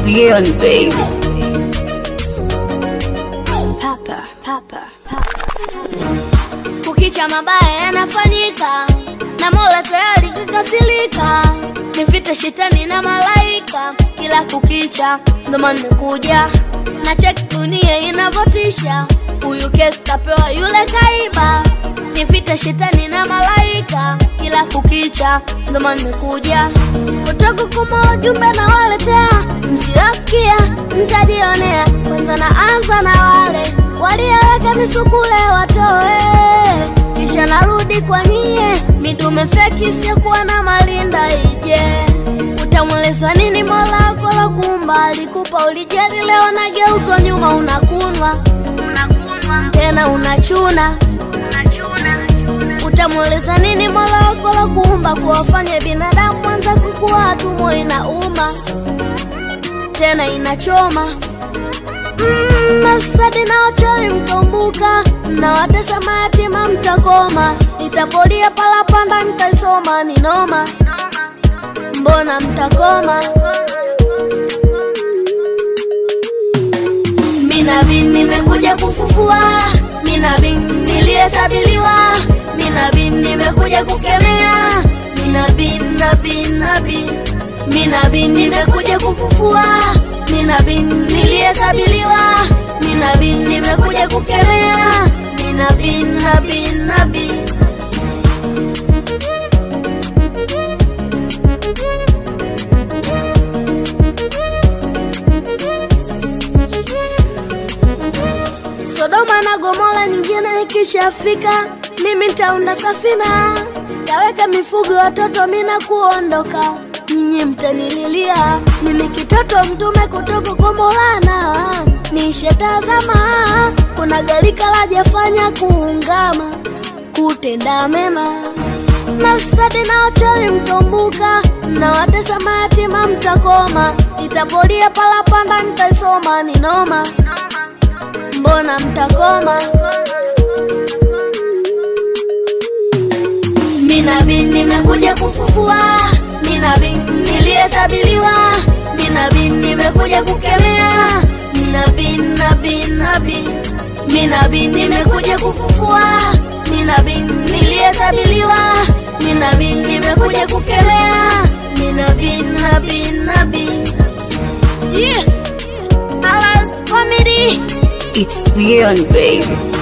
beyond, baby. Papa, papa, papa. Kukicha mabaya yanafanyika na Mola tayari kakasilika, nivite shetani na malaika kila kukicha, ndo maana nimekuja na check dunia inavyotisha. Huyu kesi kapewa yule kaiba, nivite shetani na malaika kila kukicha, ndo maana nimekuja kutoka kuma ujumbe na waletea, msiosikia mtajionea. Kwanza naanza na wale walioweka misukule watoe, kisha narudi kwa nyie midume feki isiyokuwa na malinda ije. Utamweleza nini Mola wako lokumba alikupa ulijali, leo nageuzwa nyuma, unakunwa tena unachuna Utamweleza nini Mola wako lokuumba kuwafanya binadamu anza kukua tumbo inauma tena inachoma Mm, mafisadi na wachawi mtombuka, mnawatesa mayatima mtakoma, nitapolia palapanda nitaisoma ni noma, mbona mtakoma? Minabi nimekuja kufufua, minabi niliyesabiliwa, minabi nimekuja kukemea, minabi nabi nabi, minabi nimekuja kufufua, minabi niliyesabiliwa, minabi nimekuja kukemea, minabi nabi nabi. Sodoma na Gomora nyingine ikishafika, mimi nitaunda safina, taweka mifugo watoto, mina kuondoka, nyinyi mtanililia, mimi kitoto mtume kutoka kwa Maulana, nishetazama, kuna galika lajafanya kuungama, kutenda mema mafisadi na wachawi mtombuka, mnawatesa mayatima mtakoma, itapolia palapanda nitaisoma ni noma mbona mtakoma? Minabi nimekuja kufufua, minabi niliyesabiliwa, minabi nimekuja kukemea, minabi nabi nabi, minabi nimekuja kufufua, minabi niliyesabiliwa, minabi nimekuja kukemea, minabi nabi nabi. Yeah. Allah's family It's beyond, baby.